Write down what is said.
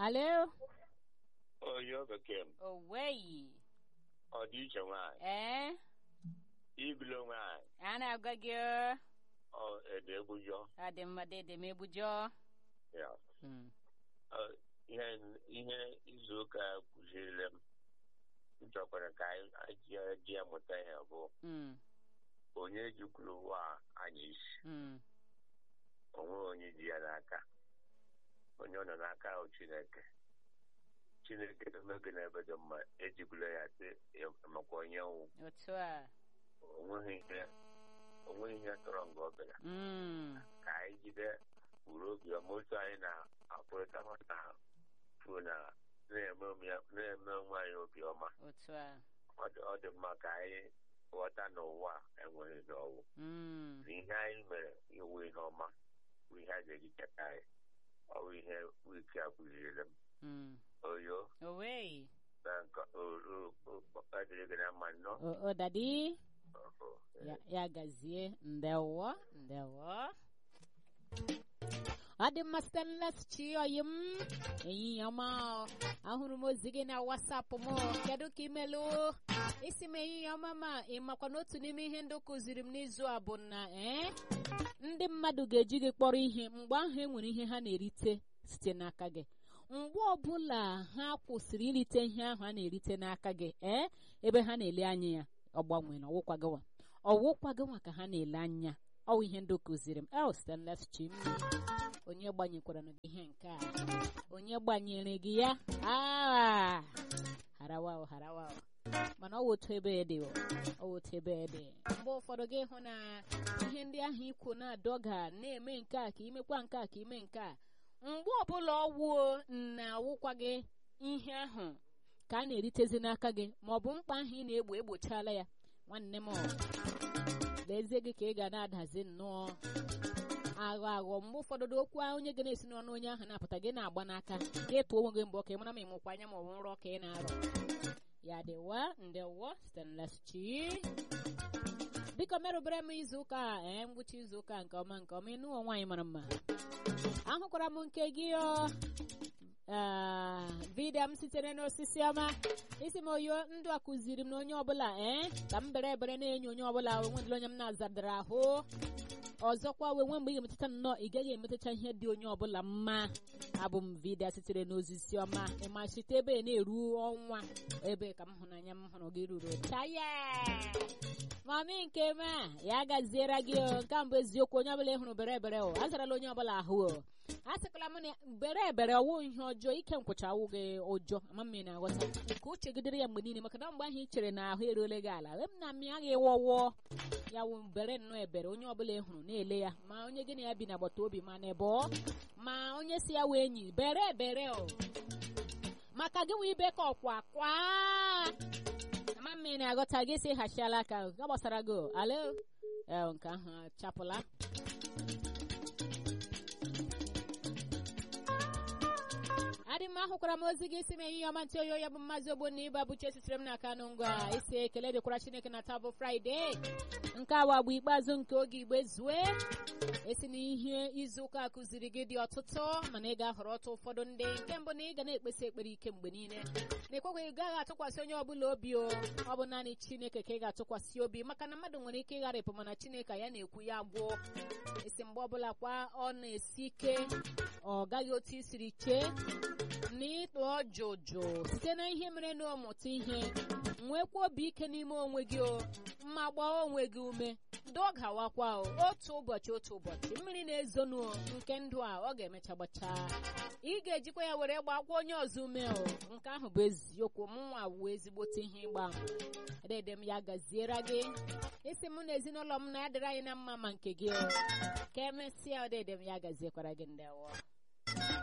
alo onye bekee m oweyi ọ dị iche nwaanyị ee ibilo nwaanyị a na-agwa gị ọ ede egbujọ adị mma dede m ebujọ ya Mm, Ọ, ihe ihe izu ụka kụziere m m chọkwara ka anyị anyị ji ya mụta ihe bụ mm, onye jikwuru ụwa anyị isi mm, onwe onye ji ya n'aka onye ọ nọ n'aka ahụ chineke chineke emego n'ebe dị mma ejikwula ya sị maka onye nwụ otu a onweghị ihe onweghị ihe tọrọ nga ọ bịara Mm, ka anyị jide uru obi ọma otu anyị na-apụrịta na fu na na-eme onwe- na-eme onwe anyị obi ọma otu a ọ dị- ọ dị mma ka anyị ghọta n'ụwa enweghị n'ọwụ Mm, na ihe anyị mere iwu ihe ọma bụ ihe a ga-eji cheta anyị ọ bụ ihe wiki a kụziere m mm. oyo oweyi na nke adịrị gị na mma nnọọ O- o dadi Ọhụ, eh. ya, ya gazie ndewo ndewo ọ dị mma stanles chioyi m ehihie ọma o. ahụrụ m ozi gị na wasapụ m kedu ka imelụ isi m ehihie ọma ma ị makwa na otu n'ime ihe ndị kụziri m n'izu a bụ na ee ndị mmadụ ga-eji gị kpọrọ ihe mgbe ahụ e nwere ihe ha na-erite site n'aka gị mgbe ọbụla ha kwụsịrị irite ihe ahụ a na-erite n'aka gị ee ebe ha na-ele anya ya ọ gbanwere ọwụkwagowa ọwụkwagowa ka ha na-ele anya ọwụ ihe ndị kụziri m el stanles chim onye gbanyekwara gị ihe nke a onye gbanyere gị ya aa harawa o, harawa o. mana ọ wụ otu ebe dị o ọ wụ otu ebe dị mgbe ụfọdụ gị hụ na ihe ndị ahụ ikwu na-adọga na-eme nke a ka imekwa nke a ka ime nke a mgbe ọbụla ọwụo na-awụkwa gị ihe ahụ ka a na-eritezi n'aka gị ma ọ bụ mkpa ahụ ị na-egbo egbochala ya nwanne m lezie gị ka ị ga na-adazi nnọọ aghọ aghọ mgbe ụfọdụ dị okwu ahụ onye ga na-esi n'ọnụ onye ahụ na-apụta gị na-agba n'aka gị tụọ onwe gị mbọ ka ị mara ma ịmụkwa anya ma ọ bụ nrọ ka ị na-arọ ya dịwa ndewo stanles chi biko merụbere m izu ụka a ee ngwụcha izu ụka nke ọma nke ọma ịnụ nwaanyị mara mma ahụkwara m nke gị o vidiyo m sitere n'osisi ọma isi m oyo ndụ a kụziri m na onye ọbụla ee ka m bere ebere na-enyo onye ọbụla onwedịla onye m na-azadara ahụ ọzọkwa wee nwe mgbe ị ga-emetụta nnọọ ị gaghị emetacha ihe dị onye ọbụla mma abụ m vidiyo sitere n'osisi ọma ịma site ebe na-eru ọnwa ebe ka m hụnanya m hụrụ gị ruru chaya mami nke m a ya gaziere gị o nke a mbụ eziokwu onye ọbụla ị hụrụ bere ebere o azarala onye ọbụla ahụ o a sịkwala m na bere ebere ọwụ ihe ọjọọ ike nkwụcha awụ gị ụjọ ama m na aghọta ka uche gị dịrị ya mgbe niile maka na mgbe ahụ ị chere na ahụ eruole gị ala em na mmịa gị wọwọ ya wụ bere nnọọ ebere onye ọbụla ị hụrụ na-ele ya ma onye gị na ya bi n'agbata obi ma na ebe ma onye si ya wee enyi bere ebere o maka gị wee ibe ka ọkwa kwa ama m na aghọta gị si hachiala aka ga gbasara gị o. alo ee nke ahụ achapụla adị m ahụkwara m ozi gị isi m ehihie ọma ntị oyo ya bụ mmazi ogbonna ịba bụcha esitere m n'aka nụ ngwa isi ekele dịkwara chineke na taa bụ fraịde nke awa bụ ikpeazụ nke oge igbe zue esi na ihe izu ụka kụziri gị dị ọtụtụ mana ị ga-ahọrọ ọtụ ụfọdụ ndị nke mbụ na ị ga na-ekpesi ekpere ike mgbe niile na ekwekwa ị gaghị atụkwasị onye ọbụla obi o ọ bụ naanị chineke ka ị ga-atụkwasị obi maka na mmadụ nwere ike ịgharịpụ mana chineke ya na-ekwu ya gwụọ esi mgbe ọbụla kwa ọ na-esi ike ọ gaghị otu i siri chee na ịtụ ọjụjụ site na ihe mere na ọmụta ihe nwekwa obi ike n'ime onwe gị o mma gbaa onwe gị ume dọgawakwa o otu ụbọchị otu ụbọchị mmiri na-ezonu nke ndụ a ọ ga-emecha gbachaa ị ga-ejikwa ya were gbakwa onye ọzọ ume o nke ahụ bụ eziokwu mụnwa wuo ezigbote ihe ịgba dede m ya gaziere gị isi m na ezinụlọ m na ya dịrị anyị na mma ma nke gị o ka emesịa dede m ya gaziekwara gị ndị awọ